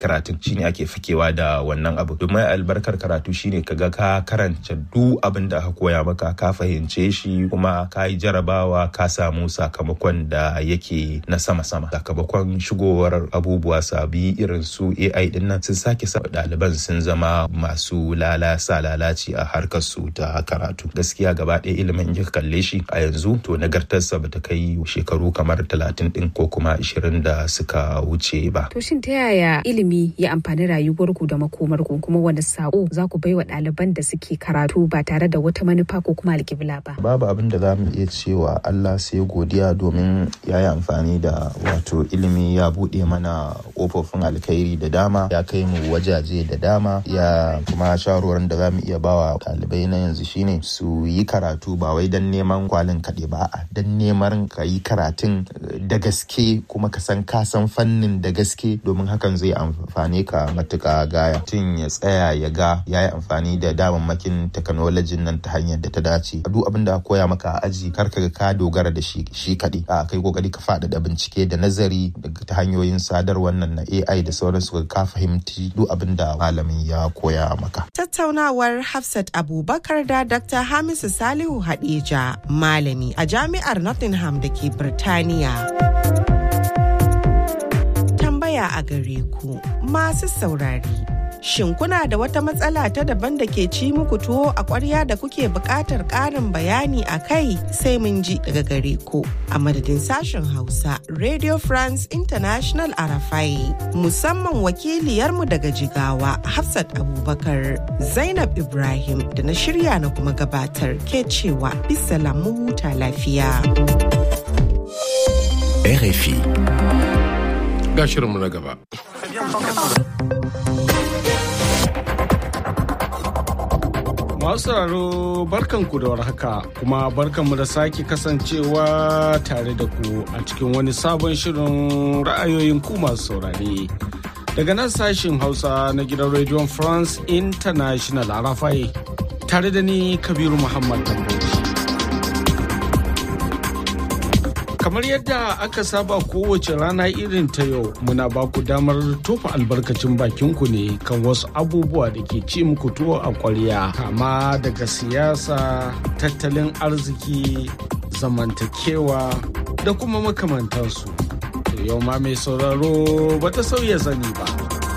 karatun shine ake fakewa da wannan abu domin albarkar karatu shine kaga ka karanta duk abin da aka koya maka ka fahimce shi kuma ka yi jarabawa ka samu sakamakon da yake na sama-sama sakamakon shigowar abubuwa sabi irin su AI din nan sun sake sa ɗaliban sun zama masu lalasa lalaci a harkar su ta karatu gaskiya gaba ɗaya ilimin in kalle shi a yanzu to nagartarsa bata kai shekaru kamar talatin din ko kuma ashirin da suka wuce ba. To shin ta yaya ilimi ya amfani rayuwarku da makomarku kuma wani sako za ku baiwa ɗaliban da suke karatu ba tare da wata manufa ko kuma alƙibla ba? Babu abin da za mu iya cewa Allah sai godiya domin ya yi amfani da wato ilimi ya buɗe mana ƙofofin alkhairi da dama ya kai mu wajaje da dama ya kuma shawarwarin da za mu iya bawa ɗalibai na yanzu shine su yi karatu ba wai don neman kwalin kaɗai ba a don neman ka yi karatun da gaske kuma ka san ka san fannin da gaske domin hakan zai amfane ka matuƙa gaya tun ya tsaya ya ga ya yi amfani da damammakin teknolojin nan ta hanyar da ta dace duk abin da koya maka a aji kar ka ka dogara da shi shi kaɗai a kai kokari ka faɗaɗa bincike da nazari ta hanyoyin sadarwar nan na AI da sauransu ka fahimci duk abin da malamin ya koya maka. Tattaunawar Hafsat Abubakar da Dr. Hamisu Salihu Hadeja malami a jami'ar Nottingham da ke Birtaniya. Tambaya a gare ku masu saurari. Shin kuna da wata matsala ta daban da ke ci muku tuwo a ƙwarya da kuke buƙatar ƙarin bayani a kai sai mun ji daga gare ku. A madadin sashen Hausa, Radio France International Arafai, musamman wakiliyarmu daga Jigawa, Hafsat Abubakar, Zainab Ibrahim da na shirya na kuma gabatar ke cewa bisa lamu huta lafiya. RFI. Ga shirinmu na gaba. Masu sauraro barkanku da warhaka kuma barkanmu da sake kasancewa tare da ku a cikin wani sabon shirin ra'ayoyin ku masu saurare. Daga nan sashin Hausa na gidan Radio France International a Rafai tare da ni Kabiru Muhammad Tamboji. kamar yadda aka saba kowace rana irin ta yau muna ba ku damar tofa albarkacin bakinku ne kan wasu abubuwa da ke ci muku tuwo a kwarya kama daga siyasa tattalin arziki zamantakewa da kuma makamantansu to yau ma mai sauraro bata sauya zani ba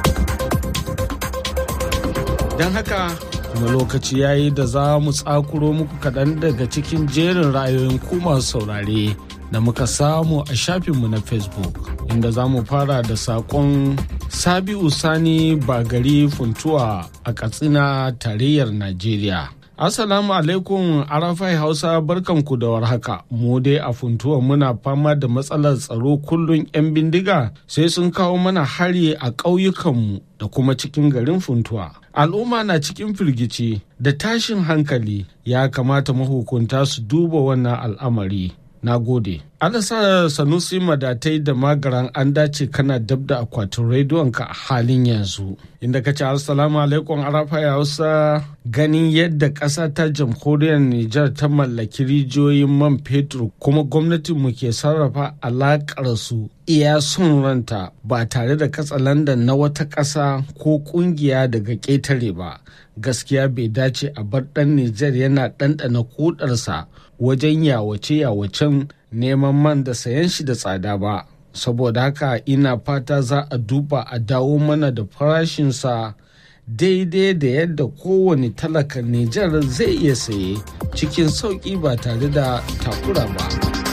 don haka kuma lokaci yayi da za mu tsakuro muku kaɗan daga cikin jerin ra'ayoyin ku masu saurare da muka samu a shafinmu na facebook inda za mu fara da saƙon sabi'u sani bagari funtuwa a katsina tarayyar najeriya Assalamu alaikum Arafai Hausa barkanku da warhaka. Mu dai a funtuwa muna fama da matsalar tsaro kullum 'yan bindiga sai sun kawo mana hari a ƙauyukanmu da kuma cikin garin funtuwa. Al'umma na cikin firgici da tashin hankali ya kamata mahukunta su duba wannan al'amari. Na gode. Alasa Sanusi Madatai da Magaran an dace kana dab da akwatin rediyonka a halin yanzu. Inda ka ce Assalamu alaikum Arafa ya Hausa ganin yadda ƙasa ta jamhuriyar Nijar ta mallaki rijiyoyin man fetur kuma gwamnatinmu ke sarrafa alaƙar su iya son ranta ba tare da katsalandan na wata ƙasa ko ƙungiya daga ƙetare ba. Gaskiya bai dace a bar ɗan Nijar yana ɗanɗana kudarsa wajen yawace-yawacen neman man da sayan shi da tsada ba saboda haka ina fata za a duba a dawo mana da farashinsa daidai da yadda kowane talaka Nijar zai iya saye cikin sauƙi ba tare da takura ba.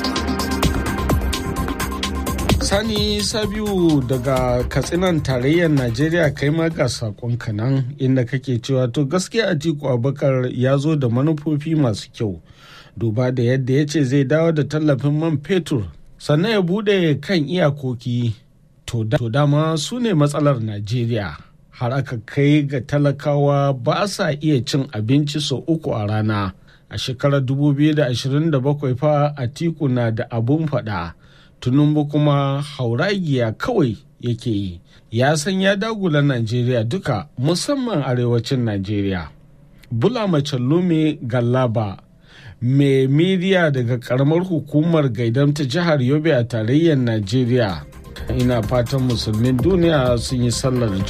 Sani Sabiu daga Katsinan tarayyar Najeriya kai ma ga sakon nan inda kake cewa to gaskiya Atiku Abubakar ya zo da manufofi masu kyau. duba da yadda ya ce zai dawo da tallafin man fetur sannan ya bude kan iyakoki to dama su ne matsalar najeriya har aka kai ga talakawa ba sa iya cin abinci sau uku a rana a shekarar 2027 fa atiku na da abun fada tunumbu kuma hauragiya kawai yake yi ya san ya dagula najeriya duka musamman arewacin najeriya bula macallumi gallaba mai midiya daga karamar hukumar gaidam ta jihar yobe a tarayyar najeriya ina fatan musulmin duniya sun yi sallar